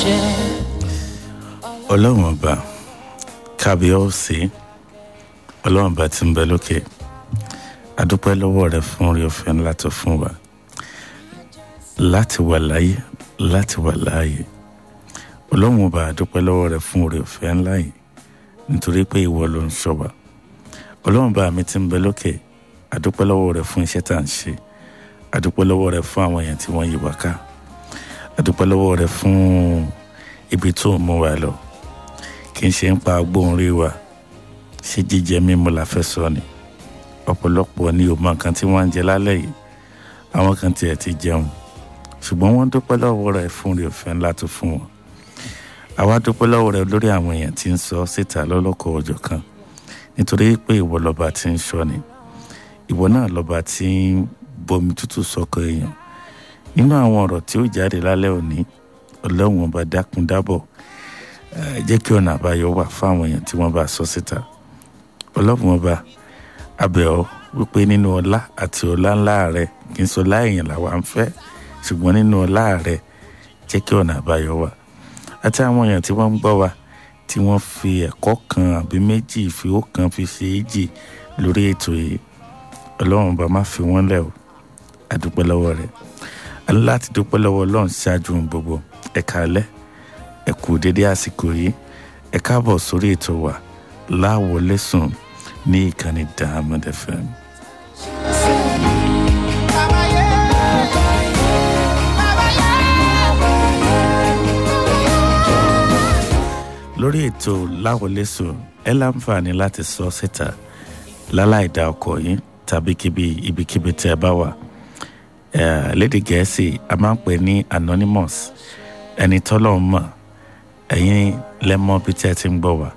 ọlọ́run ọba kábíọ́sì ọlọ́run ọba tí ń bẹ lókè adúpẹ́ lọ́wọ́ rẹ fún orí ọ̀fẹ́ ńlá tó fún wa láti wà láyé láti wà láàyè ọlọ́run ọba adúpẹ́ lọ́wọ́ rẹ fún orí ọ̀fẹ́ ńlá yìí nítorí pé ìwọ ló ń ṣọ́ wa ọlọ́run ọba mi tí ń bẹ lókè adúpẹ́ lọ́wọ́ rẹ fún iṣẹ́ tá à ń ṣe adúpẹ́ lọ́wọ́ rẹ fún àwọn èèyàn tí wọ́n yí wa ká adúpẹ́ lọ́wọ́ rẹ fún ibi tó ń mú wa lọ kì í ṣe ń pa agbóhùn rí wa ṣé jíjẹ mímu la fẹ́ sọ ni ọ̀pọ̀lọpọ̀ ni ò mọ nǹkan tí wọ́n ń jẹ lálẹ́ yìí àwọn kan tiẹ̀ ti jẹun ṣùgbọ́n wọ́n dúpẹ́ lọ́wọ́ rẹ fún rí òfin ńlá tó fún wọn àwa dúpẹ́ lọ́wọ́ rẹ lórí àwọn èèyàn tí ń sọ síta lọ́lọ́kọ̀ ọjọ́ kan nítorí pé ìwọ lọ́ba tí ń sọ ni ìwọ náà lọ́ba tí ń bomi tútù sọ́kọ èèyàn nínú àwọn ọ̀rọ̀ tí ó jáde lálẹ́ òní ọlọ́run ọba dákun dábọ̀ jẹ́ kí ọ̀nà àbáyọ wà fáwọn èèyàn tí wọ́n bá sọ síta ọlọ́run ọba abẹ́ ọ wípé nínú ọlá àti ọlá ńlá rẹ kì í sọ láìyàn làwa ń fẹ́ ṣùgbọ́n nínú ọlá rẹ jẹ́ kí ọ̀nà àbáyọ wà àti àwọn èèyàn tí wọ́n ń gbọ́ wa tí wọ́n fi ẹ̀kọ́ kan àbí méjì ìfìwó kan fi ṣe é jì lórí ètò yìí ọlọ́run ọba má fi wọ́n lẹ̀ o àdúpẹ́ lọ́wọ́ rẹ̀ aláti dúpẹ́ lọ́wọ́ ọlọ́run ṣáájú ohun gbogbo ẹ̀ka alẹ́ ẹ kú dédé àsìkò yìí ẹ káàbọ̀ sórí ètò wa láwọlé sùn ní ìkànnì Diamond FM. lórí ètò láwọlé sùn ẹ láǹfààní láti sọ síta láláì dá ọkọ yín tàbí kíbi ibikíbi tí ẹ bá wà lédè gẹ̀ẹ́sì a máa ń pè ní anonymous ẹni tọ́lọ́ mọ̀ ẹ̀yin lẹ́mọ́ bí tí ẹ ti ń gbọ́ wá